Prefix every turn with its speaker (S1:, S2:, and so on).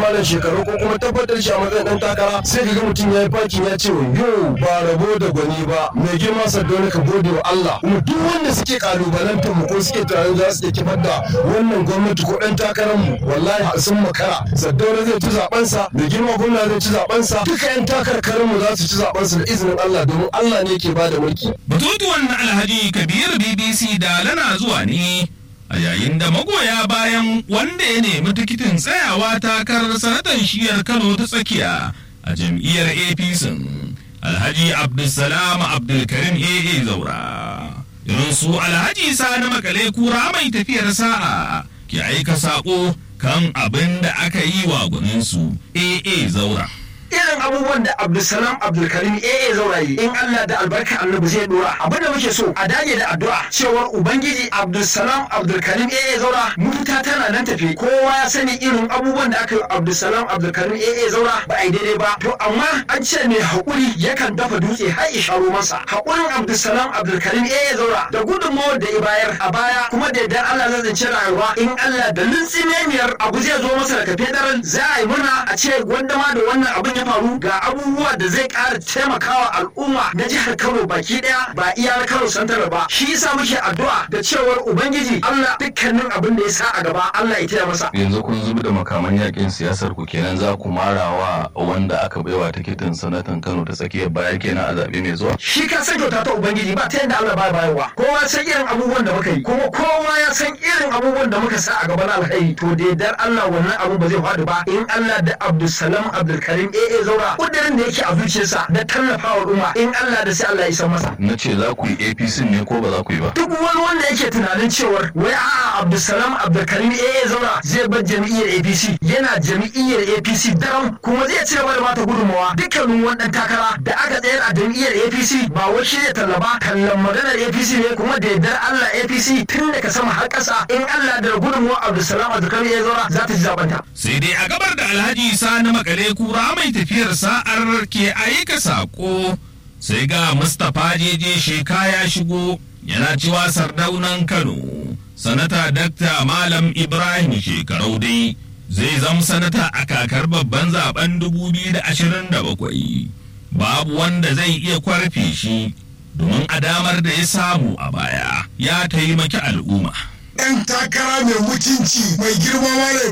S1: malam shekaru ko kuma tabbatar shi a matsayin dan takara sai ka ga mutum ya yi fakin ya ce yo ba rabo da gwani ba mai girma sardauna ka gode wa Allah kuma duk wanda suke kalubalantar mu ko suke tunanin za su iya kifar da wannan gwamnati ko dan takarar mu wallahi sun makara sardauna zai ci zaben sa mai girma gwamna zai ci zaben sa duka yan takarkarin mu za su ci zaben sa da izinin Allah domin Allah ne ke bada mulki
S2: Batutuwan na Alhaji Kabir BBC da lana zuwa ne a yayin da magoya bayan wanda ya nemi tikitin tsayawa takarar sanatan shiyar Kano ta tsakiya a jam'iyyar APC Alhaji Abdulsalam Abdulkarim AA Zaura. Irin su Alhaji Sani Makale kura mai tafiyar sa'a ke aika saƙo kan abin da aka yi wa gwaninsu AA Zaura.
S3: irin abubuwan da Abdulsalam Abdulkarim AA zaurayi in Allah da albarka annabi zai dora abin da muke so a dage da addu'a cewar ubangiji Abdulsalam Abdulkarim AA zaura mafita tana nan tafi kowa ya sani irin abubuwan da aka yi Abdulsalam Abdulkarim AA zaura ba a yi daidai ba to amma an ce mai haƙuri yakan dafa dutse har ya sharo masa haƙurin Abdulsalam Abdulkarim AA zaura da gudunmawar da ya bayar a baya kuma da yardar Allah zai zance rayuwa in Allah da lintsinemiyar abu zai zo masa da kafe daren za a yi murna a ce gwanda ma da wannan abin ya faru ga abubuwa da zai ƙara taimakawa al'umma na jihar Kano baki ɗaya ba iya na Kano santar ba shi yasa muke addu'a da cewar ubangiji Allah dukkanin abin da ya sa a gaba Allah ya taya masa
S4: yanzu kun zubi da makaman yakin siyasar ku kenan za ku marawa wanda aka baiwa tikitin sanatan Kano ta tsakiyar baya kenan a zabe mai zuwa
S3: shi ka san kyauta ta ubangiji ba ta yadda Allah ba bayarwa kowa san irin abubuwan da muka yi kuma kowa ya san irin abubuwan da muka sa a gaba na alkhairi to da yardar Allah wannan abu ba zai faɗi ba in Allah da Abdulsalam Abdulkarim AA zaura kudirin da yake a zuciyarsa da tallafawa al'umma in Allah da sai Allah ya san masa
S4: na ce za ku yi APC ne ko ba za ku yi ba
S3: duk wani wanda yake tunanin cewar wai a'a Abdulsalam Abdulkarim AA zaura zai bar jam'iyyar APC yana jam'iyyar APC daram kuma zai ci gaba da bata gudunmawa dukkanin wannan takara da aka tsayar a jam'iyyar APC ba wai shi ne tallaba tallan maganar APC ne kuma da yardar Allah APC tun daga sama har ƙasa in Allah da gudunmawa Abdulsalam Abdulkarim AA zaura za ta ci zabanta
S2: sai dai a gabar da alhaji sani makale kura mai tafiyar sa'ar ke aika saƙo sai ga mustapha jeje sheka ya shigo yana cewa sardaunan kano sanata dakta malam ibrahim shekarau dai zai zama sanata a kakar babban zaben 2027 babu wanda zai iya kwarfe shi domin a damar da ya samu a baya ya taimaki al'umma
S5: ɗan takara mai mutunci mai girma